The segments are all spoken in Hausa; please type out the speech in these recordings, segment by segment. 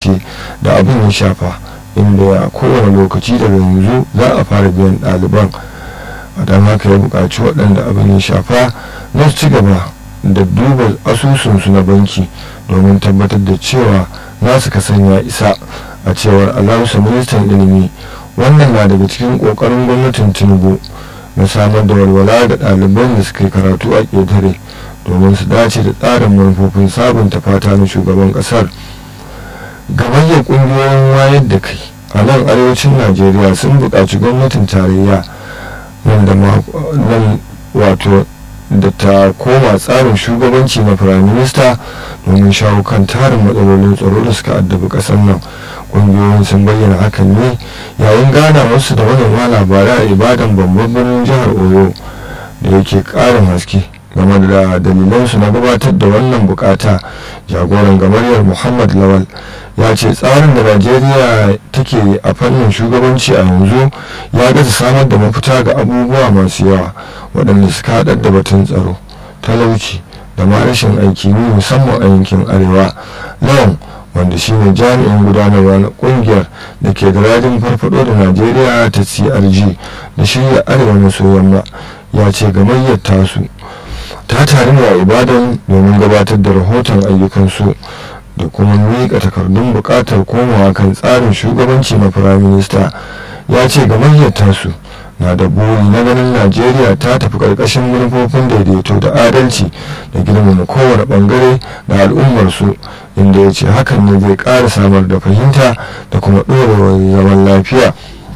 gaske da abin ya shafa inda a kowane lokaci daga yanzu za a fara biyan ɗaliban don haka ya buƙaci waɗanda abin ya shafa na su ci gaba da duba asusunsu na banki domin tabbatar da cewa nasu kasan ya isa a cewar alhausa ministan ilimi wannan na daga cikin ƙoƙarin gwamnatin tinubu na samar da walwala ga ɗaliban da suka yi karatu a ƙetare domin su dace da tsarin manufofin sabunta fata na shugaban ƙasar gamayyar ƙungiyoyin wayar da kai a nan arewacin najeriya sun buƙaci gwamnatin tarayya nan da nan wato da ta koma tsarin shugabanci na firaminista domin shawo kan tarin matsalolin tsaro da suka addabi ƙasar nan ƙungiyoyin sun bayyana hakan ne yayin gana wasu da manema labarai a ibadan babban birnin jihar oyo da yake ƙarin haske game da dalilansu na gabatar da wannan bukata jagoran gamaryar muhammad lawal ya ce tsarin da najeriya take a fannin shugabanci a yanzu ya gaza samar da mafita ga abubuwa masu yawa waɗanda suka haɗar da batun tsaro talauci da ma rashin aiki ne musamman a yankin arewa lawan wanda shine jami'in gudanarwa na kungiyar da ke da rajin farfado da najeriya ta crg da shirya arewa maso yamma ya ce gamayyar tasu ta taru a ibadan domin gabatar da rahoton ayyukansu da kuma miƙa takardun buƙatar komawa kan tsarin shugabanci na firaminista ya ce gamayyar tasu na da buri na ganin najeriya ta tafi ƙarƙashin manufofin daidaito da adalci da girmama kowane ɓangare da al'ummarsu inda ya ce hakan ne zai ƙara samar da fahimta da kuma ɗorewar zaman lafiya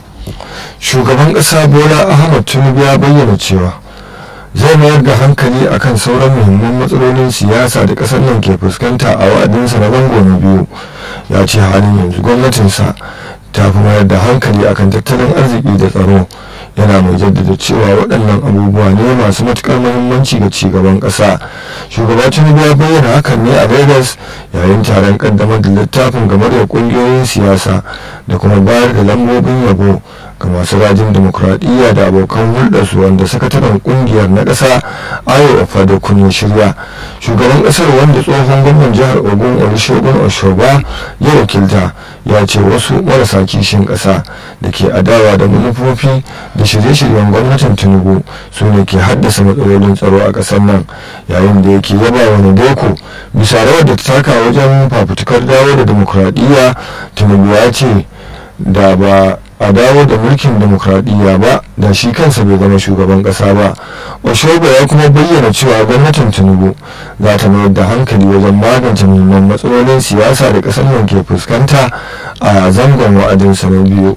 shugaban ƙasa bola ahmad tinubu ya bayyana cewa zai mayar da hankali akan sauran muhimman matsalolin siyasa da ƙasar nan ke fuskanta a wa'adinsa na zango na biyu ya ce halin yanzu gwamnatinsa ta fi mayar da hankali akan tattalin arziki da tsaro yana mai jaddada cewa waɗannan abubuwa ne masu matuƙar muhimmanci ga cigaban ƙasa shugaba tinubu ya bayyana hakan ne a lagos yayin taron ƙaddamar da littafin game da ƙungiyoyin siyasa da kuma bayar da lambobin yabo ga masu rajin demokuraɗiyya da abokan hulɗarsu wanda sakataren ƙungiyar na ƙasa ayo ofado kun shirya shugaban ƙasar wanda tsohon gwamnan jihar ogun olusegun oshoba ya wakilta ya ce wasu marasa kishin ƙasa da ke adawa da manufofi da shirye-shiryen gwamnatin tinubu su ne ke haddasa matsalolin tsaro a ƙasar nan yayin da yake yaba wani deko bisa rawar da ta taka wajen fafutukar dawo da demokuraɗiyya tinubu ya ce da ba a dawo da mulkin demokradiyya ba da shi kansa bai zama shugaban kasa ba oshoba ya kuma bayyana cewa gwamnatin tinubu za ta mayar da hankali wajen magance muhimman matsalolin siyasa da kasar nan ke fuskanta a zangon wa'adinsa na biyu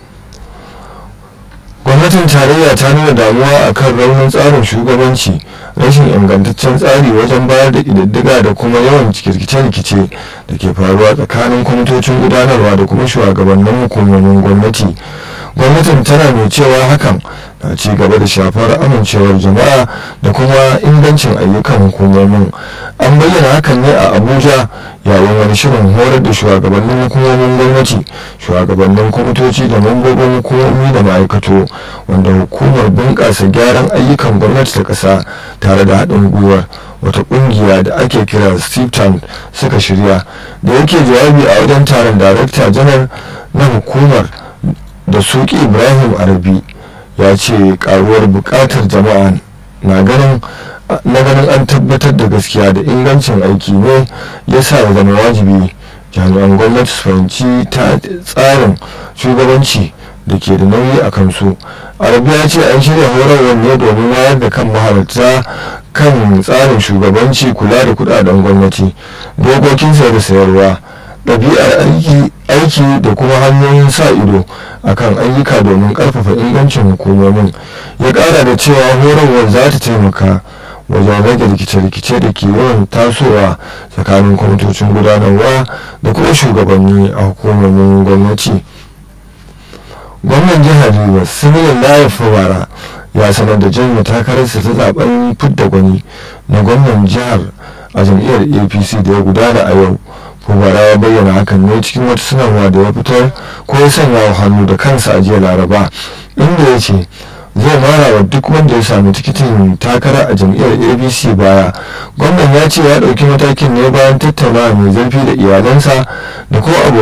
gwamnatin tarayya ta nuna damuwa akan raunin tsarin shugabanci rashin ingantaccen tsari wajen bayar da ƙididdiga da kuma yawan rikice-rikice da ke faruwa tsakanin kwamitocin gudanarwa da kuma shugabannin hukumomin gwamnati gwamnatin tana mai cewa hakan na ci gaba da shafar amincewar jama'a da kuma ingancin ayyukan hukumomin an bayyana hakan ne a abuja yayin wani shirin horar da shugabannin hukumomin gwamnati shugabannin kwamitoci da mambobin hukumomi da ma'aikato wanda hukumar bunƙasa gyaran ayyukan gwamnati ta ƙasa tare da haɗin gwiwar wata ƙungiya da ake kira steve suka shirya da yake jawabi a wajen taron darakta janar na hukumar da suki ibrahim arabi ya ce karuwar bukatar jama'a na ganin na ganin an tabbatar da gaskiya da ingancin aiki ne ya sa ya zama wajibi jami'an gwamnati su fahimci ta tsarin shugabanci da ke da nauyi a kansu arabi ya ce an shirya horarwar ne domin wayar da kan mahalarta kan tsarin shugabanci kula da kudaden gwamnati dokokin sayar da sayarwa ɗabi'ar aiki da kuma hanyoyin sa ido akan ayyuka domin ƙarfafa ingancin hukumomin ya ƙara da cewa horarwar za ta taimaka wajen rage rikice-rikice da ke yawan tasowa tsakanin kwamitocin gudanarwa da kuma shugabanni a hukumomin gwamnati gwamnan jihar rivers similar layar fawara ya sanar da janye takararsa ta zaben fidda gwani na gwamnan jihar a jam'iyyar apc da ya gudana a yau fubara ya bayyana hakan ne cikin wata sanarwa da ya fitar ko ya sanya wa hannu da kansa a jiya laraba inda ya ce zai mara wa duk wanda ya sami tikitin takara a jam'iyyar abc baya gwamnan ya ce ya ɗauki matakin ne bayan tattaunawa mai zurfi da iyalansa da kuma